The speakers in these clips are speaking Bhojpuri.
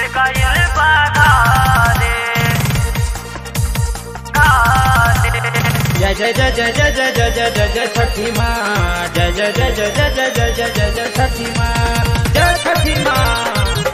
गइल बा घरे घरे जय जय जय जय जय जय जय जय जय जय छठी माँ जय जय जय जय जय जय जय जय जय जय छठी माँ जय छठी माँ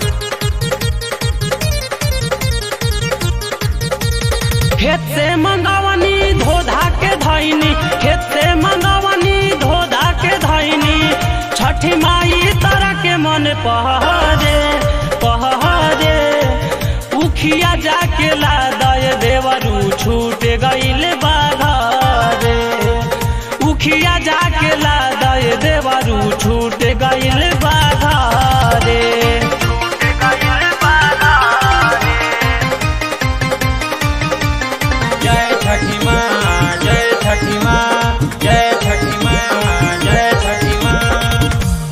खेत से मंगावनी धोधा के धैनी खेत से मंगावनी धोधा के धैनी छठी माई तारा के मन पहरे पहरे उखिया जाके ला दय देवरू छूट गइल बाघरे उखिया जाके ला दय देवरू छूट गइल बाघरे गइल बा घरे जय छठी माँ जय छठी माँ जय छठी माँ जय छठी माँ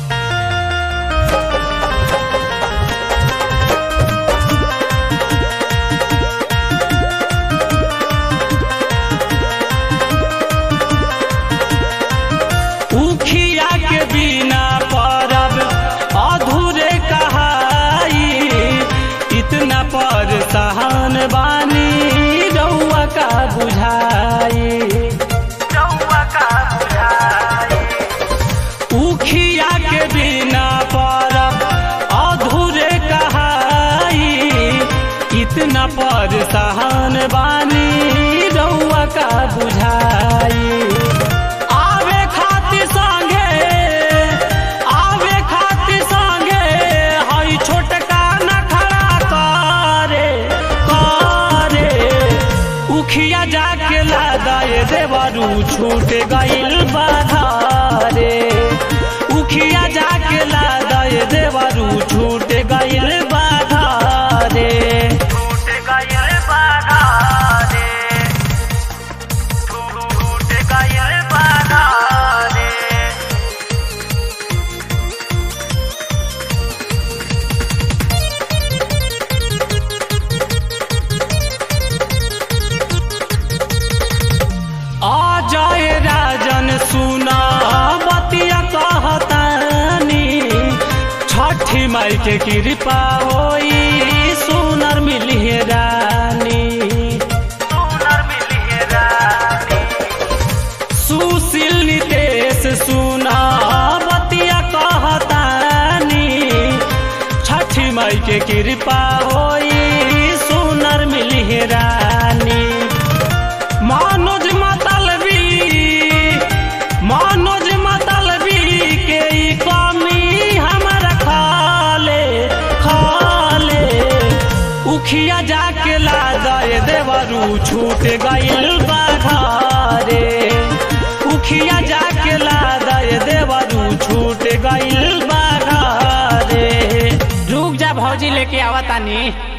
उखिया के बिना परब अधूरे कहाई इतना पर सहन बानी रउआ का बुझाई रउआ का बुझाई उखिया के बिना परब अधूरे कहाई इतना पर सहन बानी रउआ का बुझाई आवे खातिर संगे आवे खातिर संगे हई छोटका नखरा करे करे उखिया जाके लादाए देवरू छूट गइल बाधारे उखिया जाके लादाए देवरू छूट गइल बाधारे टूट गइल बा घरे टूट गइल बा घरे आ जाए राजन सुना बतिया कहतानी छठी माई के कृपा होई सुनर मिली रानी सुनर मिली रानी सुशील नितेश सुना बतिया कहतानी छठी माई के कृपा होई सुनर मिली रानी मनोज मतलबी मनोज मतलबी के ई कमी हमरा खाले खाले उखिया जाके ला दे देवरू छूट गइल बाघरे उखिया जाके ला दे देवरू छूट गइल बाघरे रुक जा भौजी लेके आवतानी